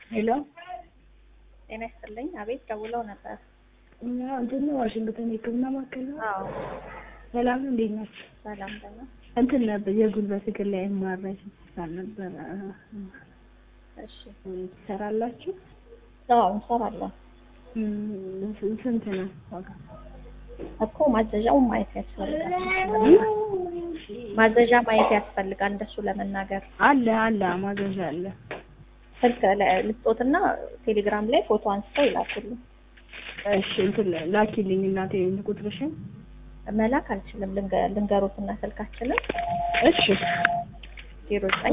ሄሎ ጤና ይስጥልኝ። አቤት ደውለው ነበር። እንትን ዋሽንግተን የሕክምና ማዕከል ነው። አዎ ሰላም እንዴት ናችሁ? ሰላም ደህና። እንትን ነበር የጉልበት እግር ላይ የማራይ ሆስፒታል ነበር። እሺ ትሰራላችሁ? አዎ እንሰራለን እም፣ ስንት ነው ዋጋ? እኮ ማዘዣው ማየት ያስፈልጋል። ማዘዣ ማየት ያስፈልጋል። እንደሱ ለመናገር አለ አለ ማዘዣ አለ። ስልክ ለ- ልስጦትና ቴሌግራም ላይ ፎቶ አንስተው ይላኩልኝ። እሺ እንትን ላኪልኝ እናቴ ቁጥርሽን። መላክ አልችልም። ልንገ- ልንገሩትና ስልካችንን እሺ ዜሮ ዘጠኝ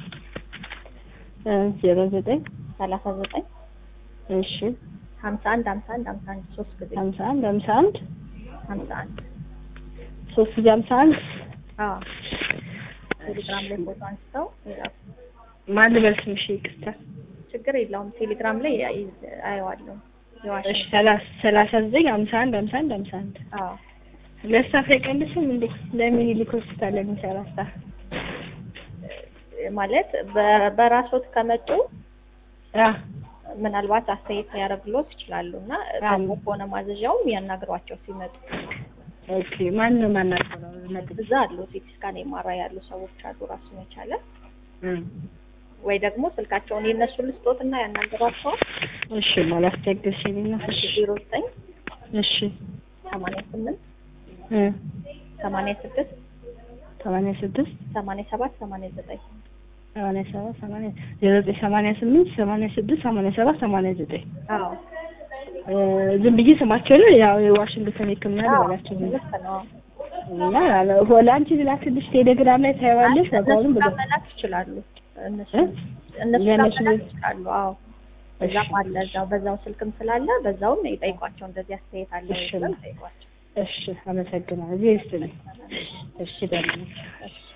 ዜሮ ዘጠኝ ሰላሳ ዘጠኝ እሺ ሀምሳ አንድ ሀምሳ አንድ ሀምሳ አንድ ሶስት ጊዜ ሀምሳ አንድ ሀምሳ አንድ ሀምሳ አንድ ሶስት ጊዜ ሀምሳ አንድ አዎ ቴሌግራም ላይ ፎቶ አንስተው ይላኩ። ማን ልበል ስምሽ? ይቅርታ ችግር የለውም። ቴሌግራም ላይ አይ- አየዋለሁ። እሺ የዋሽንግተን ሰላሳ ሰላሳ ዘጠኝ ሀምሳ አንድ ሀምሳ አንድ ሀምሳ አንድ አዎ ለስታፍ አይቀንስም እንዴ? ለሚኒሊክ ሆስፒታል ለሚሰራ ስታፍ ማለት በ- በራስዎት ከመጡ አ ምናልባት አስተያየት ሊያደርግሎት ይችላሉ እና ታሞ ከሆነ ማዘዣውም ያናግሯቸው ሲመጡ። ኦኬ ማን ነው ማናገረው? ነጥብ እዛ አሉ ሲቲ ስካን የማራ ያሉ ሰዎች አሉ ራሱን የቻለ እም ወይ ደግሞ ስልካቸውን የእነሱ ልስጦት እና ያናግሯቸው። እሺ ማላስቸግርሽኝ እና እሺ ዜሮ ዘጠኝ እሺ ሰማንያ ስምንት እ ሰማንያ ስድስት ሰማንያ ስድስት ሰማንያ ሰባት ሰማንያ ዘጠኝ ሰማንያ ሰባት ሰማንያ ዜሮ ዘጠኝ ሰማንያ ስምንት ሰማንያ ስድስት ሰማንያ ሰባት ሰማንያ ዘጠኝ አዎ እ ዝም ብዬ ስማቸውን ያው የዋሽንግተን ሕክምና ልበላቸው ነው ልክ ነው። እና ለአንቺ ልላክልሽ ቴሌግራም ላይ ታይዋለሽ ዋጋውን እነሱ ብሎ ጋር መላክ ይችላሉ። እነሱ እ? እነሱ ጋር ለእነሱ መላክ ይችላሉ። አዎ እዛም እሺ። አለ እዛው በዛው ስልክም ስላለ በዛውም ይጠይቋቸው። እንደዚህ አስተያየት አለ ወይ እሺ። ብለው ይጠይቋቸው። እሺ አመሰግናለሁ። እዚህ ይስጥልኝ። እሺ ደህና ነኝ። እሺ